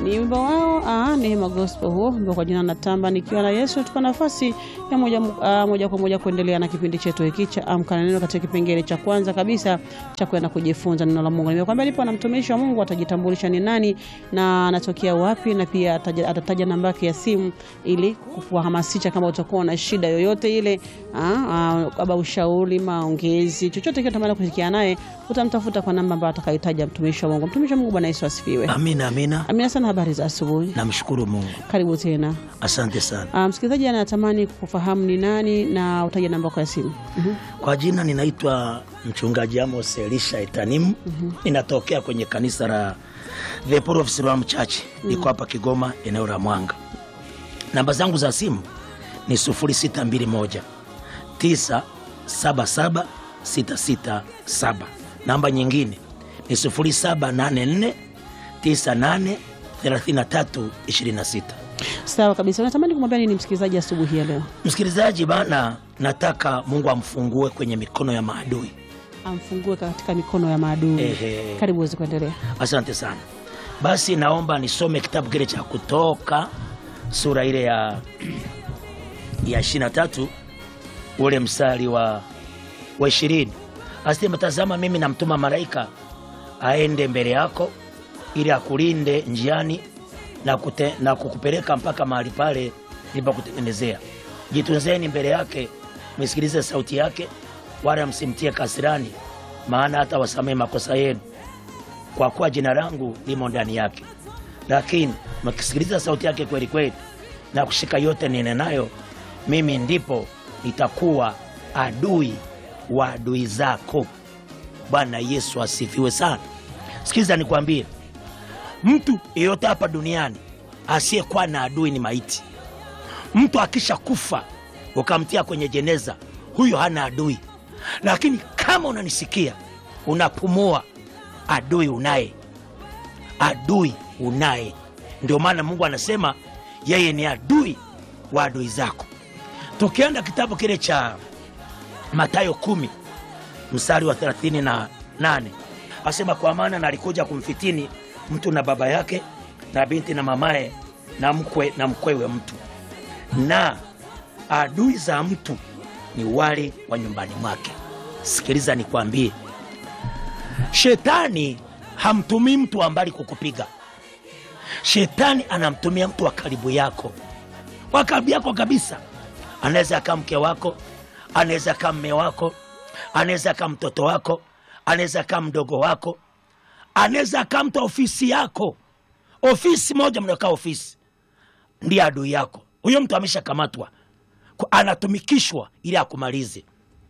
ni wimbo wao ah, Neema Gospel huo wimbo kwa jina natamba nikiwa na Yesu. Tupa nafasi ya moja, ah, moja kwa moja kuendelea na kipindi chetu hiki cha Amka na Neno katika kipengele cha kwanza kabisa cha kwenda kujifunza neno la Mungu. Nimekwambia nipo na mtumishi wa Mungu atajitambulisha ni nani na anatokea wapi, na pia ataja- atataja namba yake ya simu ili kuhamasisha kama utakuwa na shida yoyote ile, kama ushauri, maongezi, chochote kile utamani kushirikiana naye, utamtafuta kwa namba ambayo atakayotaja mtumishi wa Mungu. Mtumishi wa Mungu, Bwana Yesu asifiwe. Amina, amina. Amina sana. Habari za asubuhi, Namshukuru Mungu, karibu tena. asante sana. Ah, msikilizaji anatamani kufahamu ni nani na utaja namba yako ya simu. Mhm. Kwa jina ninaitwa mchungaji Amos Elisha Etanimu. Ninatokea kwenye kanisa la The Power of Siloam Church, niko hapa Kigoma, eneo la Mwanga. Namba zangu za simu ni 0621 977 667. Namba nyingine ni 0784 98 33 26. Sawa kabisa. Unatamani kumwambia nini msikilizaji asubuhi ya leo? Msikilizaji bana, nataka Mungu amfungue kwenye mikono ya maadui. Amfungue katika mikono ya maadui. Ehe. Karibu uweze kuendelea. Asante sana. Basi naomba nisome kitabu kile cha Kutoka sura ile ya ya 23 ule mstari wa wa 20. Asema, tazama mimi namtuma malaika aende mbele yako ili akulinde njiani na, kute, na kukupeleka mpaka mahali pale nilipokutengenezea. Jitunzeni mbele yake, msikilize sauti yake, wala msimtie kasirani, maana hata wasamehe makosa yenu kwa kuwa jina langu limo ndani yake. Lakini mkisikiliza sauti yake kweli kweli na kushika yote ninenayo, mimi ndipo nitakuwa adui wa adui zako. Bwana Yesu asifiwe sana. Sikiliza nikwambie, mtu yeyote hapa duniani asiyekuwa na adui ni maiti. Mtu akisha kufa ukamtia kwenye jeneza, huyo hana adui. Lakini kama unanisikia, unapumua, adui unaye, adui unaye. Ndio maana Mungu anasema yeye ni adui wa adui zako. Tukienda kitabu kile cha Mathayo kumi mstari wa 38 asema, kwa maana nalikuja kumfitini mtu na baba yake na binti na mamaye na mkwe na mkwewe mtu, na adui za mtu ni wale wa nyumbani mwake. Sikiliza nikwambie, shetani hamtumii mtu wa mbali kukupiga. Shetani anamtumia mtu wa karibu yako, wa karibu yako kabisa. Anaweza akaa mke wako, anaweza akaa mme wako, anaweza akaa mtoto wako, anaweza akaa mdogo wako, anaweza akaa mtu wa ofisi yako. Ofisi moja mnakaa ofisi, ndiye adui yako. Huyo mtu ameshakamatwa, Kwa- anatumikishwa ili akumalize.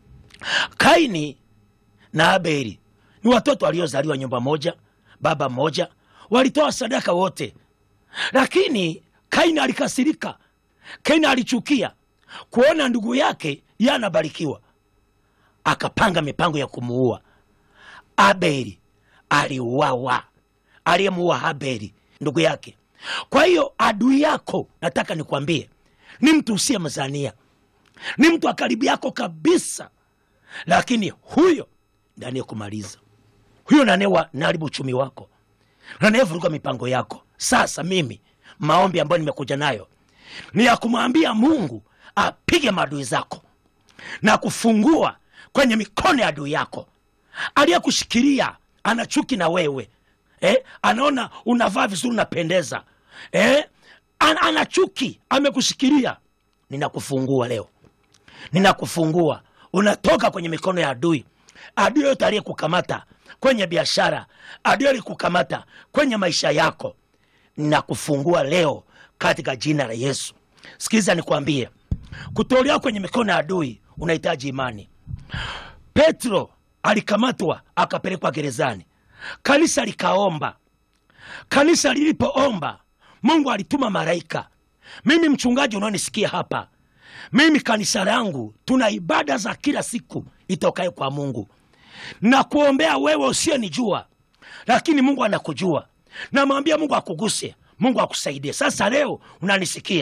Kaini na Abeli ni watoto waliozaliwa nyumba moja, baba mmoja, walitoa sadaka wote, lakini Kaini alikasirika. Kaini alichukia kuona ndugu yake yeye anabarikiwa, akapanga mipango ya kumuua. Abeli aliuawa, aliyemuua Abeli ndugu yake. Kwa hiyo adui yako, nataka nikwambie, ni mtu usiyemzania, ni mtu wa karibu yako kabisa, lakini huyo ndiye anayekumaliza, huyo nanewa naharibu uchumi wako, nanevuruga mipango yako. Sasa mimi maombi ambayo nimekuja nayo ni ya kumwambia Mungu apige maadui zako na kufungua kwenye mikono ya adui yako aliyekushikilia. Ana chuki na wewe eh? Anaona unavaa vizuri, unapendeza eh? Ana, ana chuki, amekushikilia. Ninakufungua leo, ninakufungua. Unatoka kwenye mikono ya adui. Adui yote aliyekukamata kwenye biashara, adui aliyekukamata kwenye maisha yako, ninakufungua leo katika jina la Yesu. Sikiliza nikwambie, kutolewa kwenye mikono ya adui unahitaji imani. Petro alikamatwa akapelekwa gerezani, kanisa likaomba. Kanisa lilipoomba, Mungu alituma malaika. Mimi mchungaji unaonisikia hapa, mimi kanisa langu tuna ibada za kila siku itokayo kwa Mungu na kuombea wewe usiyenijua, lakini Mungu anakujua. Namwambia Mungu akuguse, Mungu akusaidie. Sasa leo unanisikia,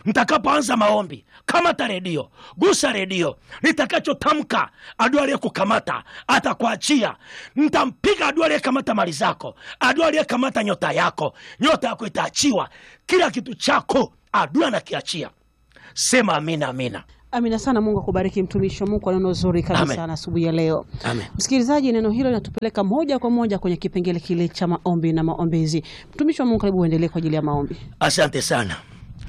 mtakapoanza maombi kamata redio gusa redio nitakachotamka adui aliyekukamata atakuachia ntampiga adui aliyekamata mali zako adui aliyekamata nyota yako nyota yako itaachiwa kila kitu chako adui anakiachia sema amina amina Amina sana. Mungu akubariki mtumishi wa Mungu kwa neno zuri kabisa Amen. na asubuhi ya leo. Amen. Msikilizaji, neno hilo linatupeleka moja kwa moja kwenye kipengele kile cha maombi na maombezi. Mtumishi wa Mungu, karibu uendelee kwa ajili ya maombi. asante sana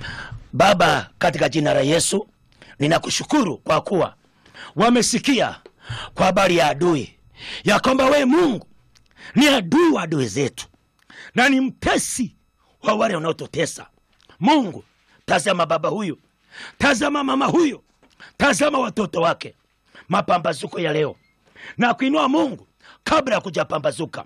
baba katika jina la yesu ninakushukuru kwa kuwa wamesikia kwa habari ya adui ya kwamba wee mungu ni adui wa adui zetu na ni mtesi wa wale wanaotutesa mungu tazama baba huyu tazama mama huyu tazama watoto wake mapambazuko ya leo na kuinua mungu kabla ya kujapambazuka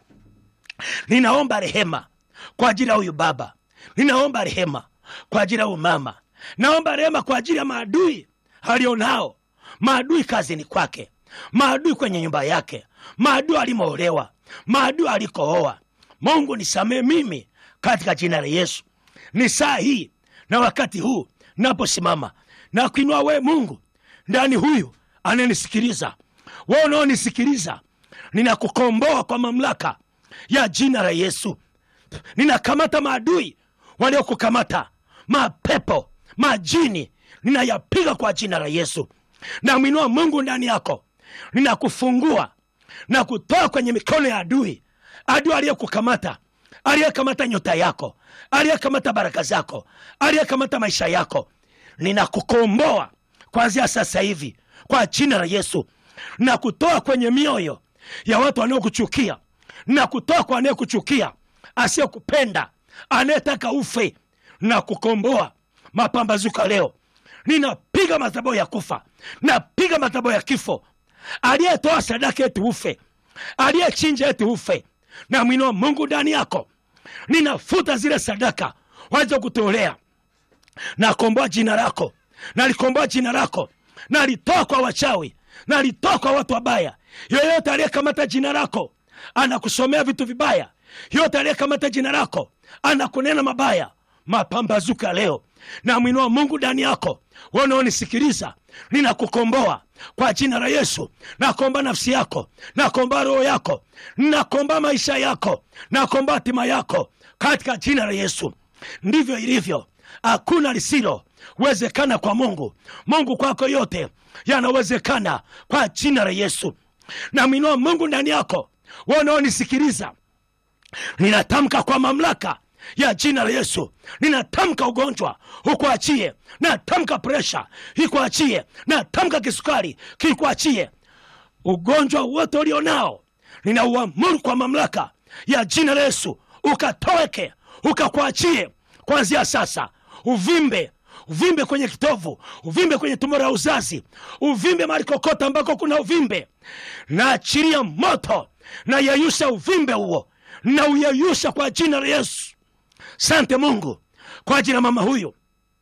ninaomba rehema kwa ajili ya huyu baba ninaomba rehema kwa ajili ya huyu mama naomba rehema kwa ajili ya maadui alionao maadui kazini kwake maadui kwenye nyumba yake maadui alimoolewa maadui alikooa mungu nisamee mimi katika jina la yesu ni saa hii na wakati huu naposimama na kuinua wee mungu ndani huyu anayenisikiliza we unaonisikiliza ninakukomboa kwa mamlaka ya jina la yesu ninakamata maadui waliokukamata mapepo majini ninayapiga kwa jina la yesu namwinua mungu ndani yako ninakufungua na kutoa kwenye mikono ya adui adui aliyekukamata aliyekamata nyota yako aliyekamata baraka zako aliyekamata maisha yako ninakukomboa kwanzia sasa hivi kwa jina la yesu na kutoa kwenye mioyo ya watu wanaokuchukia na kutoa kwa anayekuchukia asiyekupenda anayetaka ufe na kukomboa mapambazuka leo ninapiga madhabahu ya kufa napiga madhabahu ya kifo aliyetoa sadaka eti ufe aliyechinja eti ufe na mwinua mungu ndani yako ninafuta zile sadaka waja kutolea nakomboa jina lako nalikomboa jina lako nalitoa kwa wachawi nalitoa kwa watu wabaya yoyote aliyekamata jina lako anakusomea vitu vibaya yoyote aliyekamata jina lako anakunena mabaya mapambazuka leo na mwinua mungu ndani yako wanaonisikiliza ninakukomboa kwa jina la yesu nakomba nafsi yako nakomba roho yako nakomba maisha yako nakomba hatima yako katika jina la yesu ndivyo ilivyo hakuna lisilo wezekana kwa mungu mungu kwako yote yanawezekana kwa jina la yesu namwinua mungu ndani yako wanaonisikiliza ninatamka kwa mamlaka ya jina la yesu ninatamka ugonjwa ukuachie natamka presha ikuachie natamka kisukari kikuachie ugonjwa wote ulionao ninauamuru kwa mamlaka ya jina la yesu ukatoweke ukakuachie kuanzia sasa uvimbe uvimbe kwenye kitovu uvimbe kwenye tumbo la uzazi uvimbe mahali kokota ambako kuna uvimbe naachilia moto na yeyusha uvimbe huo na uyeyusha kwa jina la yesu sante mungu kwa ajili ya mama huyu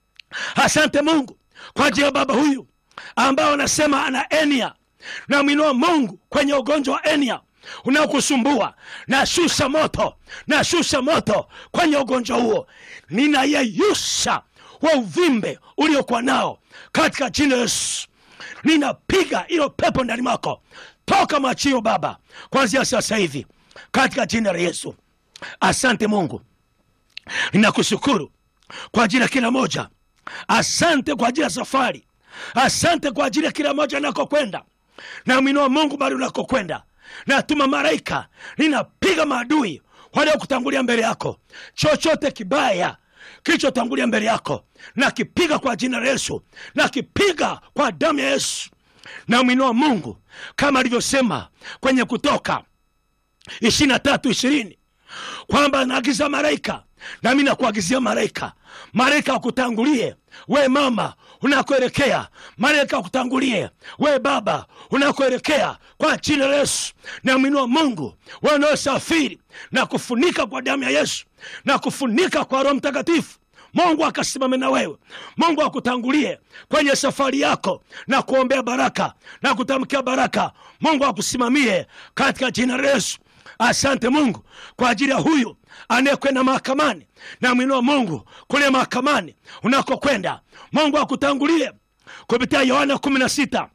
asante mungu kwa ajili ya baba huyu ambao anasema ana enia namwinua mungu kwenye ugonjwa wa enia unaokusumbua nashusha moto nashusha moto kwenye ugonjwa huo ninayeyusha wa uvimbe uliokuwa nao katika jina la yesu ninapiga ilo pepo ndani mwako toka machio baba kwanzia sasa hivi katika jina la yesu asante mungu ninakushukuru kwa ajili ya kila moja asante kwa ajili ya safari asante kwa ajili ya kila moja anakokwenda namwinua mungu bali unakokwenda natuma malaika ninapiga maadui waliokutangulia mbele yako chochote kibaya kilichotangulia mbele yako nakipiga kwa jina la yesu nakipiga kwa damu ya yesu namwinua mungu kama alivyosema kwenye kutoka ishiri na tatu ishirini kwamba naagiza malaika nami nakuagizia malaika malaika akutangulie we mama unakoelekea malaika akutangulie we baba unakoelekea kwa jina la yesu namwinua mungu wanaosafiri na kufunika kwa damu ya yesu na kufunika kwa roho mtakatifu mungu akasimame na wewe mungu akutangulie kwenye safari yako na kuombea baraka na kutamkia baraka mungu akusimamie katika jina la yesu asante mungu kwa ajili ya huyu anayekwenda mahakamani namwinua mungu kule mahakamani unakokwenda mungu akutangulie kupitia yohana kumi na sita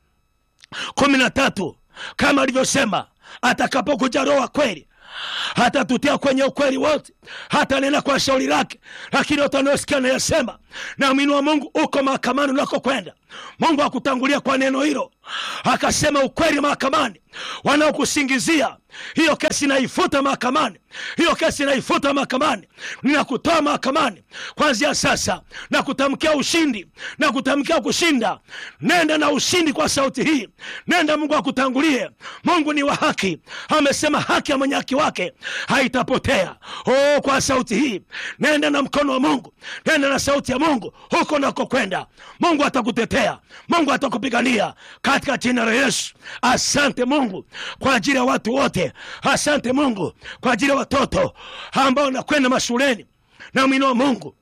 kumi na tatu kama alivyosema atakapokuja roho wa kweli hatatutia kwenye ukweli wote hata nena kwa shauri lake lakini yote anayosikia nayasema na mwini wa mungu uko mahakamani unakokwenda mungu akutangulia kwa neno hilo akasema ukweli mahakamani wanaokusingizia hiyo kesi naifuta mahakamani hiyo kesi naifuta mahakamani ninakutoa mahakamani kwanzia sasa na kutamkia ushindi na kutamkia kushinda nenda na ushindi kwa sauti hii nenda mungu akutangulie mungu ni wa haki amesema haki ya mwenye haki wake haitapotea oh, kwa sauti hii nenda na mkono wa mungu nenda na sauti ya mungu huko nakokwenda mungu atakutetea mungu atakupigania katika jina la yesu asante mungu kwa ajili ya watu wote asante mungu kwa ajili ya watoto ambao nakwenda mashuleni na mwinua mungu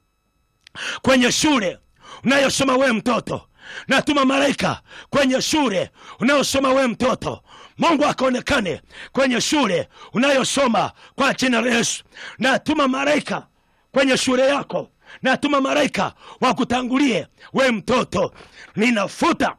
kwenye shule unayosoma wewe mtoto natuma malaika kwenye shule unayosoma wewe mtoto mungu akaonekane kwenye shule unayosoma kwa jina la yesu natuma malaika kwenye shule yako natuma malaika wakutangulie we mtoto ninafuta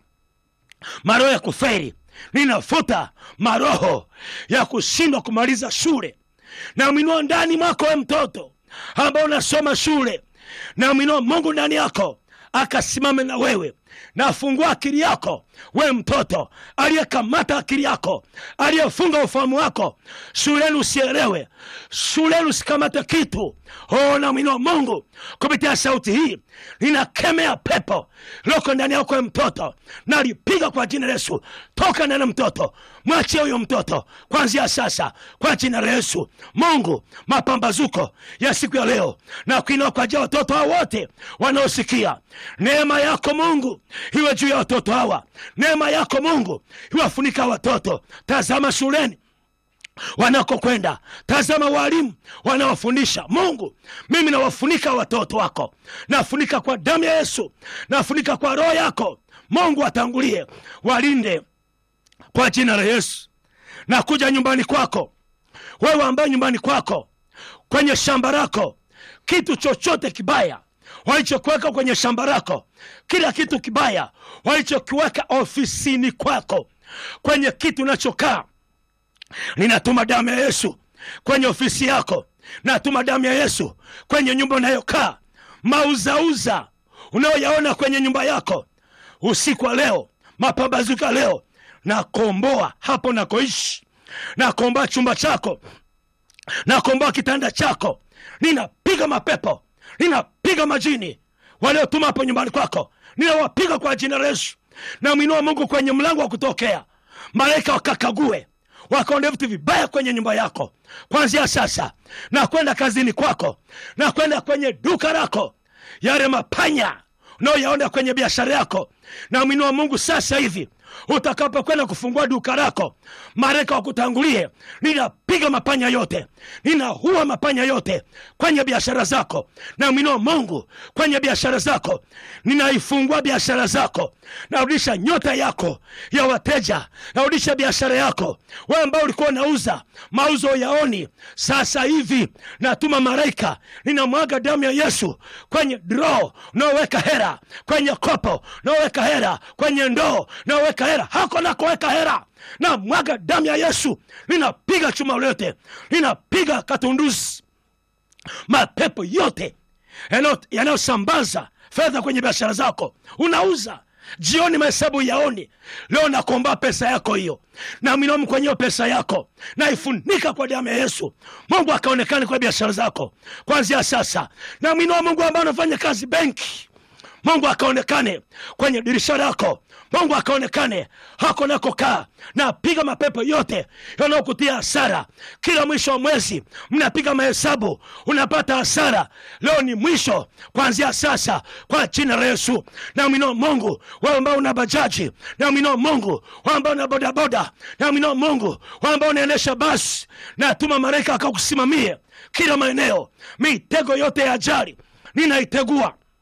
maroho ya kuferi ninafuta maroho ya kushindwa kumaliza shule na mwinua ndani mwako we mtoto ambao unasoma shule na mwinua mungu ndani yako akasimame na wewe nafungua akili yako we mtoto aliyekamata akili yako aliyefunga ufahamu wako shuleni usielewe shuleni usikamate kitu oh, na mwinua mungu kupitia sauti hii ninakemea pepo loko ndani yako we mtoto nalipiga kwa jina la yesu toka ndani ya mtoto mwachie huyo mtoto kwanzia sasa kwa jina la yesu mungu mapambazuko ya siku ya leo na kuinua kwa ajili ya watoto hao wote wanaosikia neema yako mungu iwe juu ya watoto hawa neema yako mungu iwafunika watoto tazama shuleni wanakokwenda tazama walimu wanaofundisha mungu mimi nawafunika watoto wako nafunika kwa damu ya yesu nafunika kwa roho yako mungu atangulie walinde kwa jina la yesu na kuja nyumbani kwako wewe ambaye nyumbani kwako kwenye shamba lako kitu chochote kibaya walichokiweka kwenye shamba lako kila kitu kibaya walichokiweka ofisini kwako kwenye kitu unachokaa ninatuma damu ya yesu kwenye ofisi yako natuma damu ya yesu kwenye nyumba unayokaa mauzauza unayoyaona kwenye nyumba yako usiku wa leo mapambazuka leo nakomboa hapo nakoishi nakomboa chumba chako nakomboa kitanda chako ninapiga mapepo ninapiga majini waliotuma hapo nyumbani kwako ninawapiga kwa jina la yesu namwinua mungu kwenye mlango wa kutokea malaika wakakague wakaonde vitu vibaya kwenye nyumba yako kwanzia sasa na kwenda kazini kwako na kwenda kwenye duka lako yale mapanya unaoyaona kwenye biashara yako na mwinua mungu sasa hivi utakapokwenda kufungua duka lako malaika wakutangulie ninapiga mapanya yote ninaua mapanya yote kwenye biashara zako na mwinua mungu kwenye biashara zako ninaifungua biashara zako narudisha nyota yako ya wateja narudisha biashara yako we ambao ulikuwa unauza mauzo yaoni sasa hivi natuma malaika ninamwaga damu ya yesu kwenye dro unaoweka hera kwenye kopo unaoweka hera kwenye ndoo unaoweka hera hako nakoweka hera na mwaga damu ya yesu ninapiga chuma lote ninapiga katunduzi mapepo yote yanayo- yanayosambaza fedha kwenye biashara zako unauza jioni mahesabu yaoni leo nakomba pesa yako hiyo na minomu kwenye hiyo pesa yako naifunika kwa damu ya yesu mungu akaonekane kwa biashara zako kwanzia sasa na mwinua mungu ambaye anafanya kazi benki mungu akaonekane kwenye dirisha lako mungu akaonekane hako nakokaa na piga mapepo yote yanayokutia hasara kila mwisho wa mwezi mnapiga mahesabu unapata hasara leo ni mwisho kuanzia sasa kwa jina la yesu na mwino mungu wewe ambao una bajaji na mwino mungu wewe ambao una bodaboda na mwino mungu wewe ambao unaendesha basi natuma malaika akakusimamie kila maeneo mitego yote ya ajali ninaitegua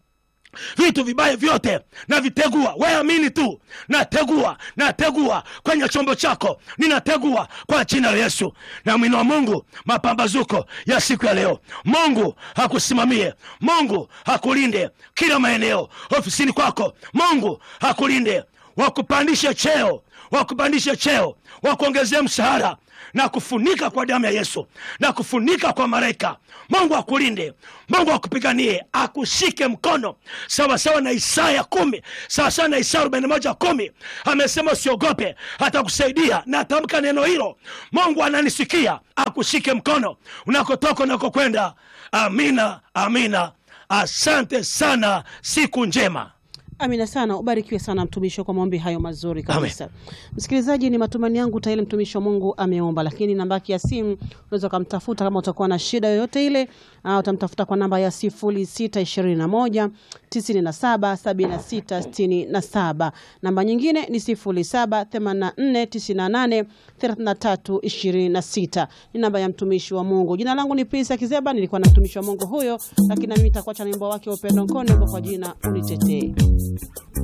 vitu vibaya vyote navitegua weamini tu nategua nategua kwenye chombo chako ninategua kwa jina la yesu na mwino wa mungu mapambazuko ya siku ya leo mungu hakusimamie mungu hakulinde kila maeneo ofisini kwako mungu hakulinde wakupandishe cheo wakupandishe cheo wakuongezea mshahara na kufunika kwa damu ya yesu na kufunika kwa malaika mungu akulinde mungu akupiganie akushike mkono sawasawa na isaya kumi sawasawa na isaya arobaini moja kumi amesema usiogope atakusaidia na atamka neno hilo mungu ananisikia akushike mkono unakotoka unakokwenda amina amina asante sana siku njema Amina sana, ubarikiwe sana mtumishi kwa maombi hayo mazuri kabisa. Msikilizaji, ni matumaini yangu tayari mtumishi wa Mungu ameomba, lakini namba yake ya simu unaweza ukamtafuta kama utakuwa na shida yoyote ile. Uh, utamtafuta kwa namba ya sifuri sita ishirini na moja tisini na saba sabini na sita sitini na saba. Namba nyingine ni sifuri saba themanini na nne tisini na nane thelathini na tatu ishirini na sita. Ni namba ya mtumishi wa Mungu. Jina langu ni Prisa Kizeba, nilikuwa na mtumishi wa Mungu huyo, lakini nami nitakuacha na wimbo wake wa upendo mkono kwa jina unitetee.